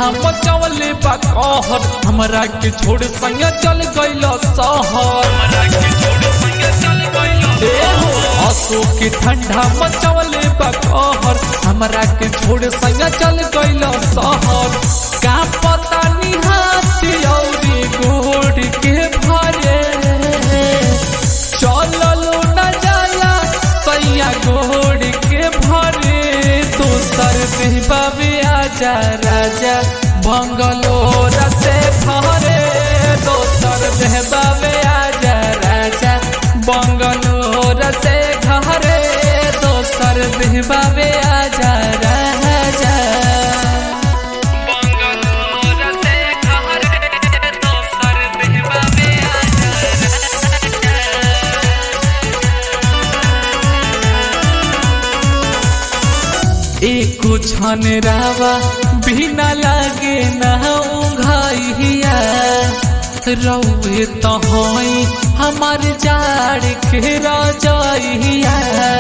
ठंडा मचवले बा कहर हमरा के छोड़ संग चल गइल शहर ए हो, आंसू के ठंडा मचवले बा कहर हमरा के छोड़ संग चल गइल शहर का पता निहाती औरी गोड़ के भरे चललो न जाला सैया गोड़ के भरे दोसर देहबावे आजा राजा बंगलोर से भरे दोसर देहबावे आजा राजा बंगलोर से घरे दोसर देहबावे आजा राजा बंगलोर से घरे दोसर देहबावे एको छन रावा बिना लागे ना उघाइया रौए तहई हमार जाड़ के रजाइया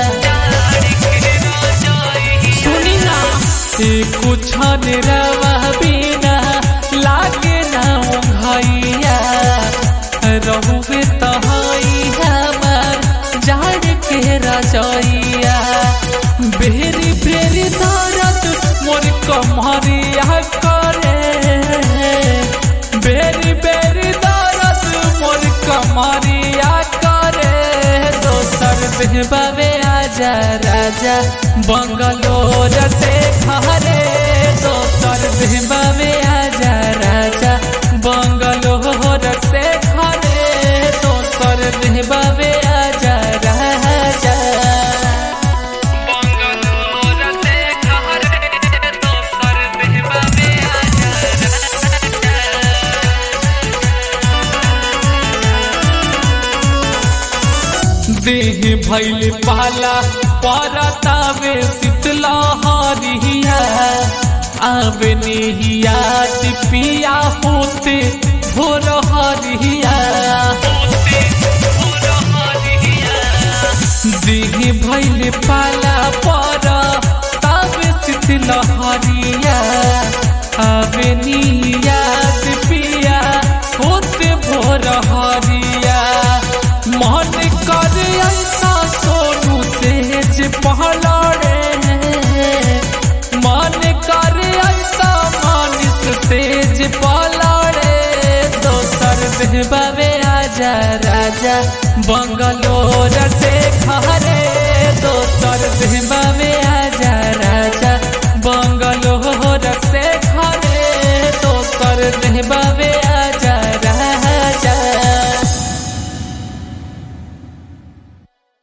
सुनी ना एको छन रावा बिना लागे ना उघाइया रहुए तहई हमार जाड़ के रजाइया बेरी बेरी दर्द मोर कमरिया करे बेरी बेरी दर्द मोर कमरिया करे दोसर बेहबावे आजा राजा बंगलोर से घरे दोसर बेहबावे आजा राजा बंगलोर से घरे दोसर बेहबावे आजा राजा बंगलोर से घरे दोसर देहबावे देह भैल पाला परतावे शीतला हरिया आवे निहिया पिया होते भोर हरिया देह भैल पाला पर तब शीतल हरिया आवे निहिया पिया होते भोर हरिया मन कर ऐसा सोनू सेज पहलड़े मन कर ऐसा मानिस सेज पहलड़े दोसर देहबावे आजा राजा बंगलोर